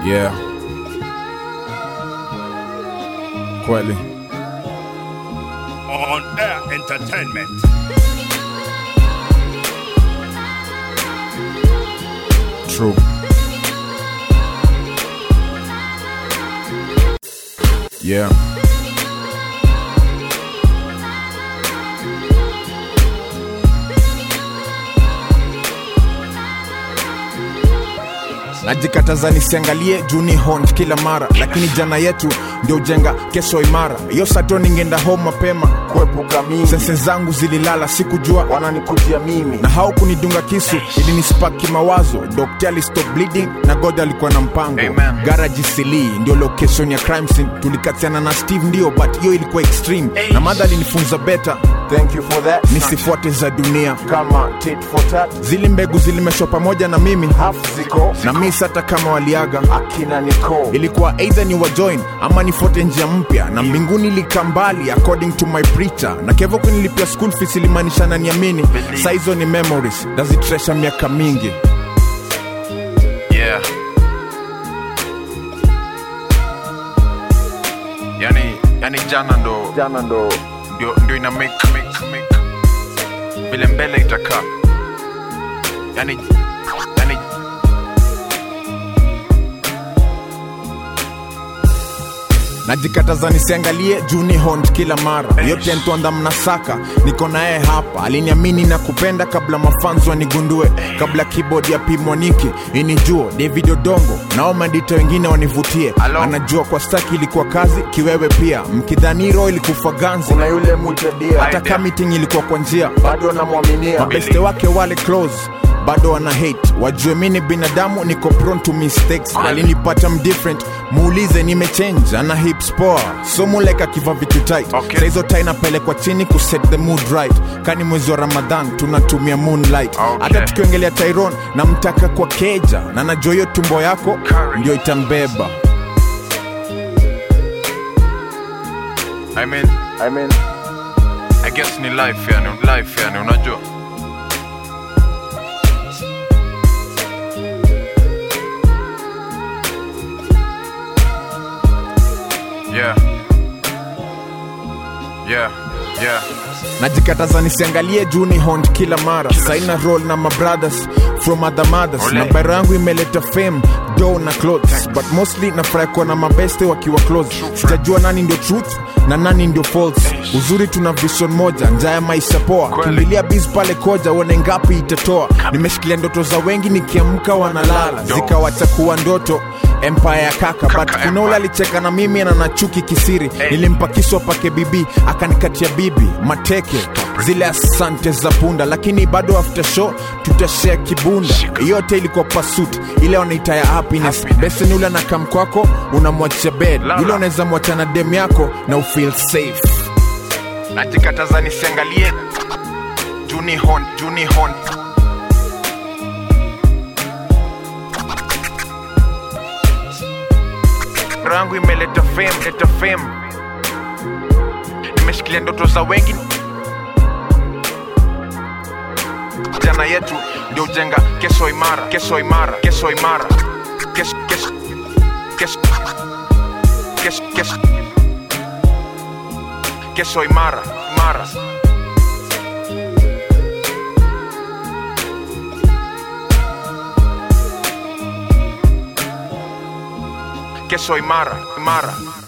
Yeah. Kweli. On Air Entertainment. True. Yeah. najikataza nisiangalie juni hont kila mara lakini jana yetu ndio ujenga kesho imara hiyo sato ningeenda home mapema kuepuka mimi sense zangu zililala sikujua wananikujia mimi na haukunidunga kisu ili nispaki mawazo dokta alistop bleeding na god alikuwa na mpango Amen. garaji sili ndio location ya crime scene tulikatiana na steve ndio but hiyo ilikuwa extreme na madha alinifunza beta thank you for that nisifuate za dunia kama tit for tat zili mbegu zilimeshwa pamoja na mimi half ziko na mis hata kama waliaga akina niko ilikuwa either ni wajoin ama nifuate njia mpya na mbinguni ilika mbali according to my preacher na kevo kunilipia school fees ilimaanisha na niamini sa hizo ni memories nazitresha miaka mingi yeah. yani, yani jana ndo jana ndo ndio, ndio ina make, make, make. vile mbele itakaa yani, yani najikataza nisiangalie juni hont kila mara yote ntwanda mnasaka niko naye hapa aliniamini na kupenda kabla mafanzo wanigundue kabla keyboard ya pimwaniki inijue david odongo nao mandita wengine wanivutie Hello? anajua kwa staki ilikuwa kazi kiwewe pia mkidhaniro ilikufa ganzi kuna yule mtedia hata ka meeting ilikuwa kwa njia bado namwaminia mabeste wake wale close bado wana hate wajue mi ni binadamu niko prone to mistakes alinipata mdifferent muulize nimechange ana hips poa somuleka akiva vitu tight Okay. Saa hizo tai napelekwa chini kuset the mood right kani mwezi wa ramadhan tunatumia moonlight Okay. hata tukiongelea tyron namtaka kwa keja na najua hiyo tumbo yako Courage. ndio itambeba I mean, I mean, I guess ni life yani, life yani unajua yeah. Yeah, yeah. najikataza nisiangalie juni hont kila mara saina roll na mabrothers from other mothers Ole. na bara yangu imeleta fame do na clothes but mostly nafurahi kuwa na mabeste wakiwa close sitajua nani ndio truth na nani ndio false uzuri tuna vision moja njaa ya maisha poa Kweli. kimbilia biz pale koja uone ngapi itatoa nimeshikilia ndoto za wengi nikiamka wanalala Dope. zikawacha kuwa ndoto empire ya kaka, but Kaka kuna ule empire. alicheka na mimi na nachuki kisiri nilimpa kisu apake bibi akanikatia bibi mateke zile asante za punda lakini bado after show tutashare kibunda yote ilikuwa pasut ile wanaita ya happiness, Happiness. besen ule anakam kwako unamwachia bed Lala. ile unaweza mwacha na dem yako na ufeel safe najikataza nisiangalie juni hon juni hon Roho yangu imeleta fame leta fame nimeshikilia ndoto za wengi jana yetu ndio ujenga kesho imara kesho imara kesho imara kesho kesho kesho kesho kesho kesho imara imara kesho imara imara